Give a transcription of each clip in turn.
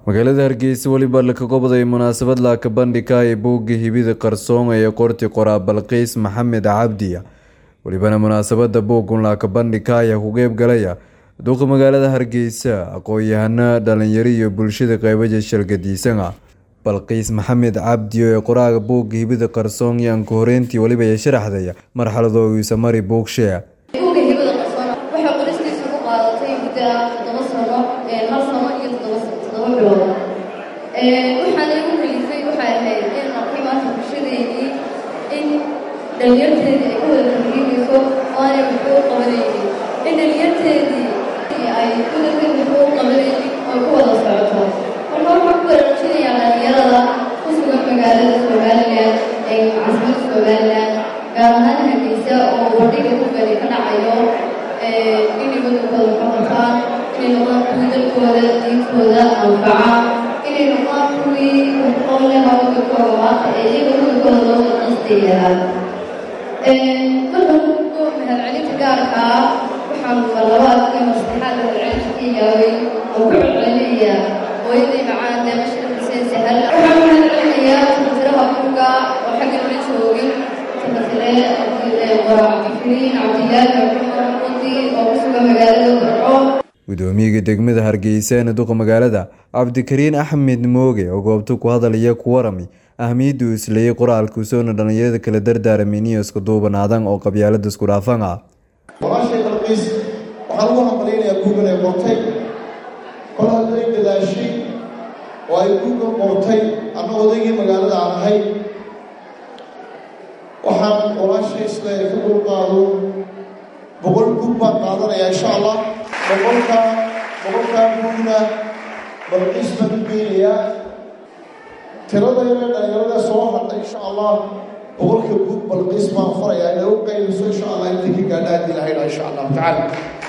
magaalada hargeysa weliba laka goboday munaasabad laaka bandhigka ee buugga hibida qarsoon ee qorti qoraa balqiis maxamed cabdiya welibana munaasabada buuggun laaka bandhigka ayaa ku qeybgalaya duuqa magaalada hargeysa aqoon-yahano dhalinyaro iyo bulshada qeybaja shalgadiisana balqiis maxamed cabdi ee qoraaga buugga hibida qarsoon iyo anka horeyntii weliba ay sharaxdaya marxaladoogiisa mari buugshee buugga hibada qarsoon waxay qoristiisa ku qaadatay muddo ah toddoba sano hal sano iyo toddoba toddoba bilood waxaana igu helifay waxay ahayd in arkay maanta bulshadeedii in dhalinyarteedii ay ku wada tarbiinayso oo aanay waxba u qabanaynin in dhalinyarteedii ay udalkan waxba u qabanaynin oo ku wada socoto marka waxaan ku waraajinayaa dhalinyarada ku sugan magaalada somalilan ee caasimada somalilan gaar ahaan hargeysa oo bandhiga buugani ka dhacayo inay wadankooda waxaqataan inay noqdaan kuwii dalkooda diintooda anfaca inay noqdaan kuwii waxqoonleha wadankooda maanta ee iyaga wadankooda loo wada qastayaa marka ugu mahadcelinta gaarka ah waxaan labaad iyo maslixaad mahadcelinta ka yaabay oo ku celcelinayaa hooyaday macaan deemasha xuseen sahal waxaan mahadcelinayaa tafsiraha buugga oo xagga la joogin gudoomiyaga degmada hargeysa ee duqa magaalada cabdikariin axmed mooge oo goobta ku hadalaya ku warami ahmiyadda uu isleeyay qoraalka usoona dhalinyarada kala dardaaramin iyo isku duubanaadan oo qabyaalada isku dhaafan ah walaashay balqiis waxaan ugu hambalaynayaa buugan ay qortay kol hadday dadaashay oo ay buugan qortay ama odaygii magaalada aan ahay waxaan walaashay isleeya ka dulqaado boqol buug baan qaadanayaa insha allah boqolkaa boqolkaa buugna balqiis baan u geynayaa tirada yare dhalinyarada soo hadhay insha allah boqolka buug balqiis baan farayaa inay u qaybiso insha allah intay ka gaadha haddii lahayna insha allahu tacaala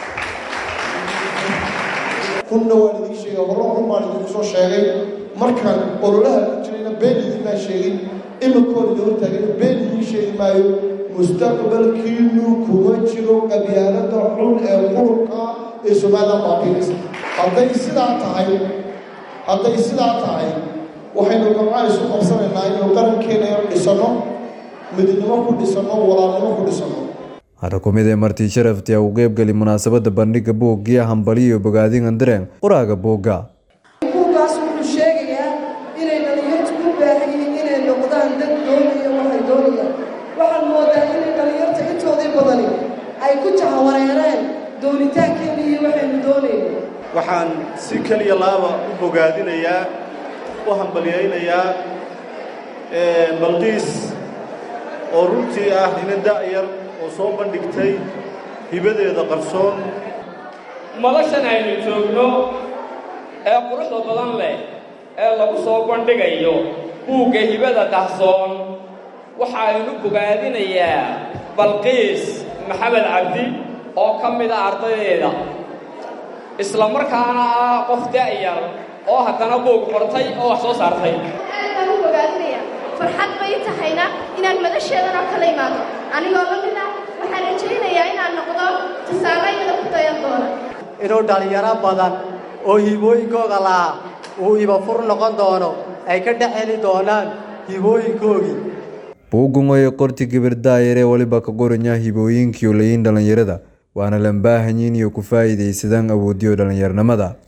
runna waan idiin sheegay horro run baan idinku soo sheegay markaan ololaha ku jirayna been idin baan sheegin iminkood idin hortaagay been idiin sheegi maayo mustaqbalkiinu kuma jiro qabyaalada xun ee qurubka ee somalilan baabiinaysa hadday sidaa tahay hadday sidaa tahay waxaynu gamca isu qabsanaynaa inaynu qarankeena dhisanno midnimo ku dhisanno walaalnimo ku dhisanno hara ku mid ee martii sharafti a u qeybgali munaasabada bandhiga buuggiya hambaliyo bogaadingan dareen qoraaga buugga buuggaas wuxuu sheegayaa inay dhalinyartu u baahan yihiin inay noqdaan dad doonaya waxay doonayaan waxaan moodaa inay dhalinyarta intoodii badani ay ku jahawareereen doonitaankeena iyo waxaynu doonayno waxaan si keliya laaba u bogaadinayaa u hambalyaynayaa balqiis oo runtii ah ina da'yar oo soo bandhigtay hibadeeda qarsoon madashan aynu joogno ee quruxda badan leh ee lagu soo bandhigayo buugga hibada qarsoon waxaaynu bogaadinayaa balqiis maxamed cabdi oo ka mid a ardaydeeda isla markaana ah qof da'yar oo haddana buug qortay oo wax soo saartay aad u bogaadinaya farxad bay tahayna inaan madasheedan oo kala imaado anigoo la mid ah waxaan rajaynayaa inaan noqdo tusaalayada ku dayan doona inuu dhallinyaro badan oo hibooyinkooga lahaa uu ibafur noqon doono ay ka dhex heli doonaan hibooyinkoogii buuggun oe qorti gibir daayar ee weliba ka qoranya hibooyinkiiyo layin dhalinyarada waana lambaahanyin iyo ku faa'iidaysadaan awoodiyo dhallinyarnimada